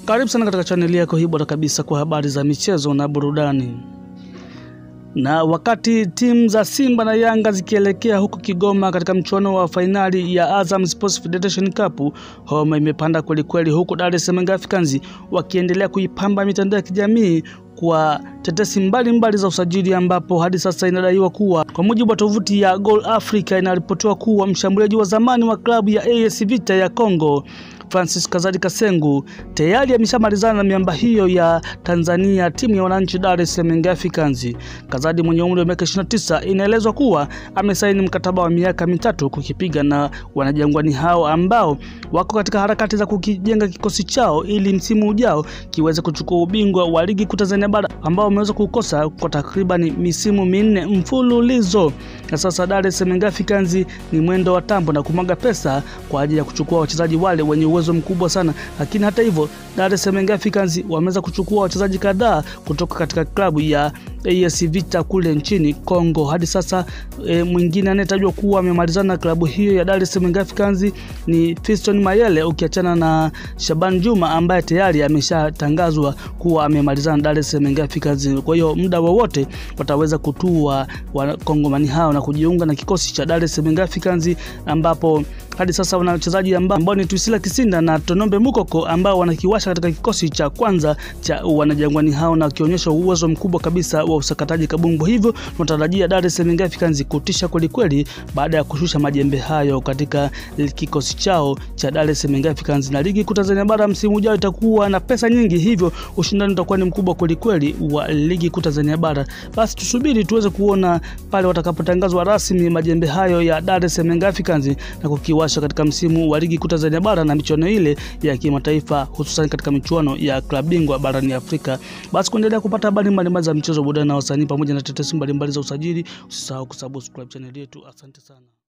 Karibu sana katika chaneli yako hii bora kabisa kwa habari za michezo na burudani. Na wakati timu za Simba na Yanga zikielekea huko Kigoma katika mchuano wa fainali ya Azam Sports Federation Cup, homa imepanda kwelikweli, huku Dar es Salaam Africans wakiendelea kuipamba mitandao ya kijamii kwa tetesi mbalimbali mbali za usajili ambapo hadi sasa inadaiwa kuwa kwa mujibu wa tovuti ya Goal Africa inaripotiwa kuwa mshambuliaji wa zamani wa klabu ya AS Vita ya Congo Francis Kazadi Kasengu tayari ameshamalizana na miamba hiyo ya Tanzania, timu ya wananchi Dar es Salaam Africans. Kazadi mwenye umri wa miaka 29 inaelezwa kuwa amesaini mkataba wa miaka mitatu kukipiga na wanajangwani hao ambao wako katika harakati za kukijenga kikosi chao ili msimu ujao kiweze kuchukua ubingwa wa ligi kuu Tanzania bara ambao wameweza kukosa kwa takriban misimu minne mfululizo. Na sasa Dar es Salaam Africans ni mwendo wa tambo na kumwaga pesa kwa ajili ya kuchukua wachezaji wale wenye uwezo mkubwa sana, lakini hata hivyo Dar es Salaam Africans wameweza kuchukua wachezaji kadhaa kutoka katika klabu ya AS Vita kule nchini Kongo. Hadi sasa e, mwingine anayetajwa kuwa amemalizana na klabu hiyo ya Dar es Salaam Africans ni Fiston Mayele, ukiachana na Shaban Juma ambaye tayari ameshatangazwa kuwa amemalizana na Dar es Salaam Africans. Kwa hiyo muda wowote wataweza kutua wakongomani hao na kujiunga na kikosi cha Dar es Salaam Africans ambapo hadi sasa wana wachezaji ambao ni Twisila Kisinda na Tonombe Mukoko ambao wanakiwasha katika kikosi cha kwanza cha wanajangwani hao na wakionyesha uwezo mkubwa kabisa wa usakataji kabumbu. Hivyo tunatarajia Dar es Salaam Africans kutisha kwelikweli baada ya kushusha majembe hayo katika kikosi chao cha Dar es Salaam Africans, na ligi kuu Tanzania bara msimu ujao itakuwa na pesa nyingi, hivyo ushindani utakuwa ni mkubwa kwelikweli wa ligi kuu Tanzania bara. Basi tusubiri tuweze kuona pale watakapotangazwa rasmi majembe hayo ya Dar es Salaam Africans na kukiwa katika msimu wa ligi kuu Tanzania bara na michuano ile ya kimataifa hususan katika michuano ya klabu bingwa barani Afrika. Basi kuendelea kupata habari mbalimbali za michezo, burudani na wasanii pamoja na tetesi mbalimbali za usajili, usisahau kusubscribe channel yetu. Asante sana.